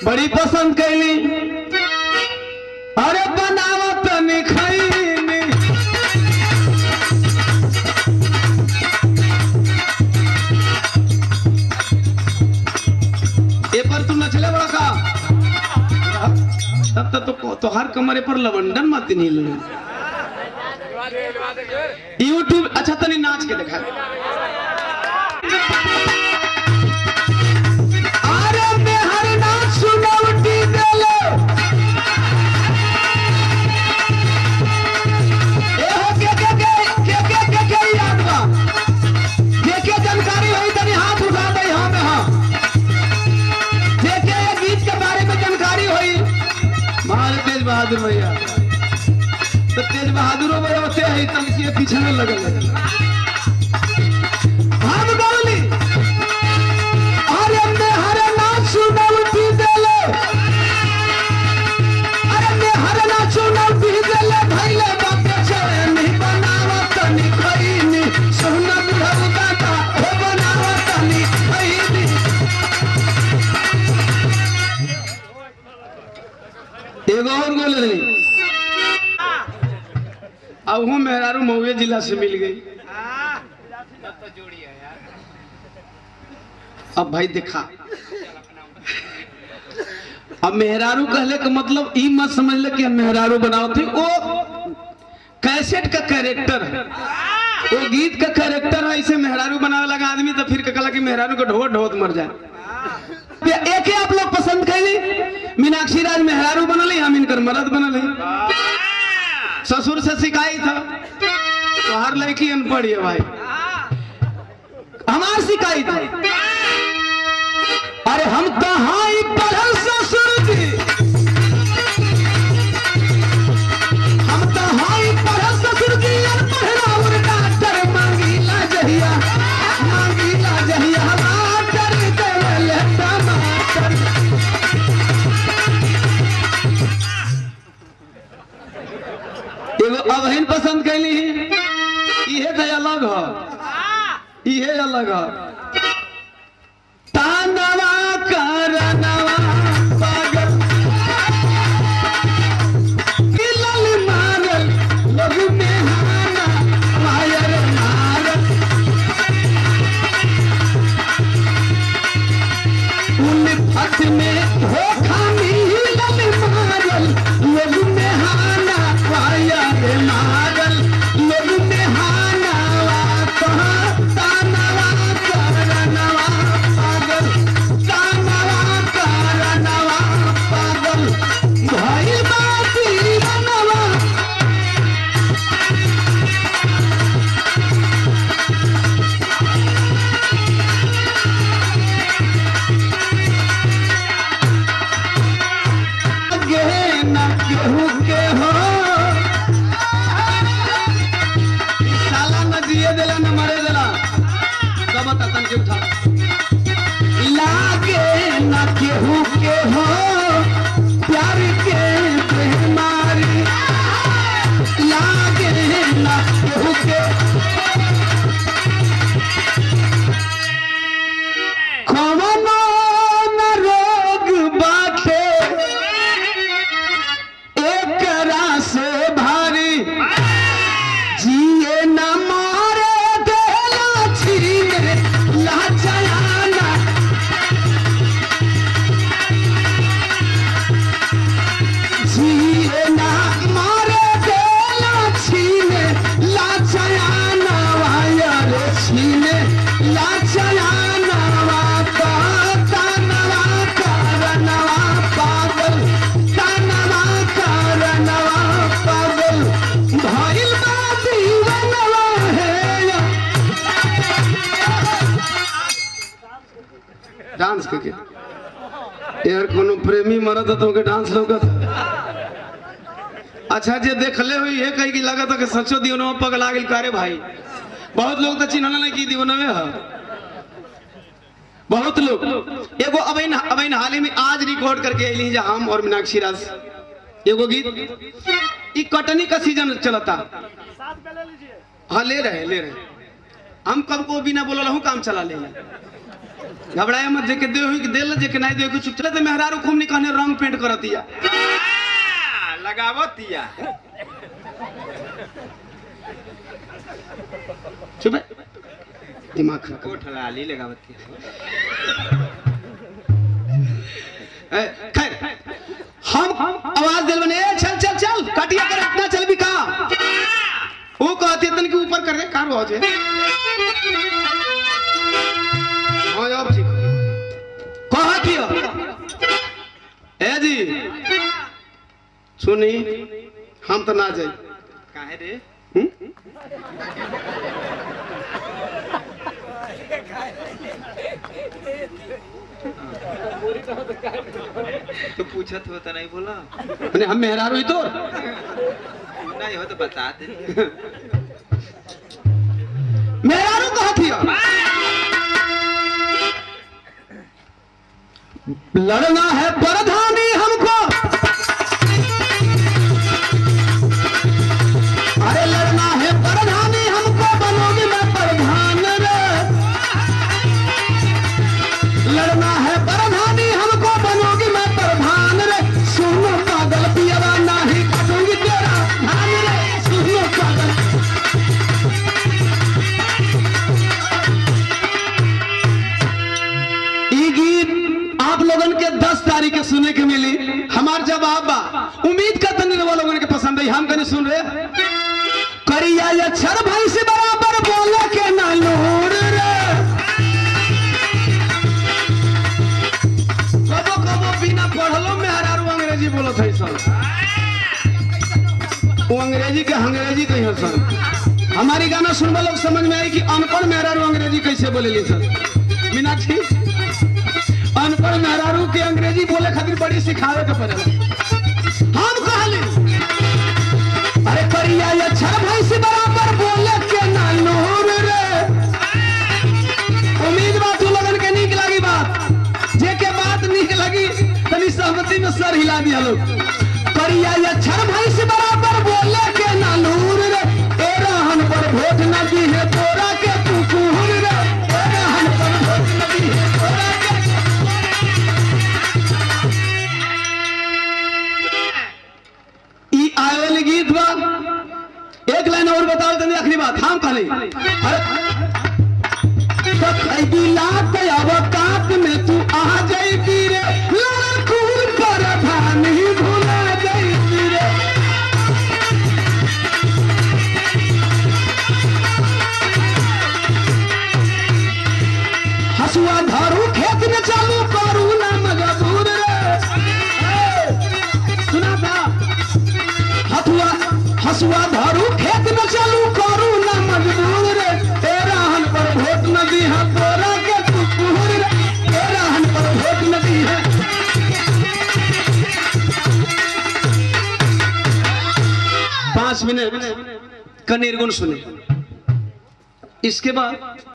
बड़ी पसंद कैली अरे बनावत निखैनी ए पर तू नचले बड़ा का तब तक तो तोहार कमरे पर लवंडन मत नहीं ले यूट्यूब अच्छा तनी नाच के देखा अरे मेहर नाच सुनौटी देलो ए हो के के के के के के के याद बा के के जानकारी होई तनी हाथ उठा दे हां में हां जे के ये गीत के बारे में जानकारी होई महाराज तेज बहादुर भैया तो तेज बहादुरो भैया होते है तन के पीछे में लगल लगल हम गौली अरे मैं हरे नाच सुनौटी देले अरे मैं हरे नाच सुनौटी देले भइले बाटे चले नहीं बनावत तनी खैनी सोना बुढ़ऊ दादा हो बनावत तनी खैनी एगो और गोल रही अब हूँ मेहरारू महुए जिला से मिल गई अब भाई देखा अब मेहरारू कहले का मतलब ई मत समझ ले कि हम मेहरारू बनाओ थे वो कैसेट का कैरेक्टर है वो गीत का कैरेक्टर है इसे मेहरारू बनावे लगा आदमी तो फिर कहला कि मेहरारू को ढोत ढोत मर जाए ये एक ही आप लोग पसंद कैली मीनाक्षी राज मेहरारू बनल हम इनकर मर्द बनल ससुर से शिकायत था तो हर लड़की अनपढ़ है भाई हमार शिकायत है अरे हम कहाँ ही पढ़ल ससुर जी हम कहाँ ही पढ़ल ससुर जी अनपढ़ और डॉक्टर मांगीला जहिया मांगीला जहिया मास्टर देवल टमाटर एगो अबहिन पसंद कैली इहे तो अलग है इहे अलग है तानवा करनवा पागल किलल मारल लघु में हाना मायर मारल उन फट में धोखा मिलल मारल लघु में हाना मायर मारल लघु में हाना वा कहाँ तानवा करनवा पागल तानवा करनवा पागल भइल बा दीवानवा गे न केहू के हो ई साला न जिए देला न मरे देला सब तन के उठा लागे न केहू के हो प्यार के बेमारी लागे न केहू के कवनो न रोग बाटे एकरा से भारी जिए न मारे देला छीने लाचाना जिए न मारे देला छीने लाचाना वायर छीने लाचाना वा तानवा करनवा पागल तानवा करनवा पागल भइल बा दीवानवा हे डांस करके यार कोनो प्रेमी मरद तो के डांस लौकत अच्छा जे देखले हुई है कहीं की लगत है कि सचो दीवनवा पगला गेल करे भाई बहुत लोग तो चिन्हला नहीं की दीवनवे है बहुत लोग एगो अबैन अबैन हाल ही में आज रिकॉर्ड करके अली जा हम और मीनाक्षी राज एगो गीत ई कटनी का सीजन चलता हाँ ले रहे ले रहे हम कब को बिना बोला हूँ काम चला ले घबराए मत जेके दे हुई दे जेके नहीं दे हुई चुप चले तो मेहरारू खूब निकने रंग पेंट करतिया लगावतिया चुप है दिमाग खराब कर। कोठ लाली लगावतिया ए, खैर हम आवाज दिल बने ए, चल चल चल काटिया कर इतना चल भी का वो कहते तन के ऊपर कर रहे कार हो जे हाँ अब ठीक कहा किया ए जी सुनी हम तो ना जाई काहे रे हम्म? तो पूछत हो तो नहीं बोला मने हम मेहरारू ही तो नहीं हो तो बता दे मेहरारू कहा किया लड़ना है प्रधानी हमको अरे लड़ना है प्रधानी हमको बनोगी मैं प्रधान रे लड़ना है प्रधानी हमको बनोगी मैं प्रधान रे सुनो पागल पियरा नहीं कटूंगी तेरा धान रे सुनो पागल ई गीत आप लोगन के 10 तारीख के सुने के मिली हमार जवाब बा उम्मीद करते नहीं वो लोगन के पसंद है हम कहीं सुन रहे करिया या छर भाई से बराबर बोले के ना लोड़ रे कबो कबो बिना पढ़लो में हरारू अंग्रेजी बोलत है सब वो अंग्रेजी के अंग्रेजी कही सर हमारी गाना सुनवा लोग समझ में आई कि अनपढ़ मेहरारू अंग्रेजी कैसे बोलेली सर मीनाक्षी अनपढ़ मेहरारू के अंग्रेजी बोले खातिर बड़ी सिखावे के पड़ेला हम कहली अरे करिया या छर भाई से बराबर बोले के ना नूर रे उम्मीद बा तू लगन के नीक लगी बात जे के बात नीक लगी तनी सहमति में सर हिला दिया लोग करिया या छर भाई से बराबर बोले के ना नूर रे ए रहन पर भोट न दी है तोरा के तू कुहर रे ए रहन पर भोट न दी है तोरा के ई आयल गीत बा एक लाइन और बताओ तनी आखिरी बात हम कहली अरे तो खैदी लात अवकात में तू आ जाई रे लड़कूर पर भान ही भुला जाई रे हसुआ धारू खेत में चालू करू ना मजबूर रे ए, सुना था हथुआ हसुआ धारू खेत में चालू करू ना मजबूर रे तेरा हन पर भोट नदी है तोरा के तू कुहर रे तेरा हन पर भोट नदी है पांच मिनट का निर्गुण सुने इसके बाद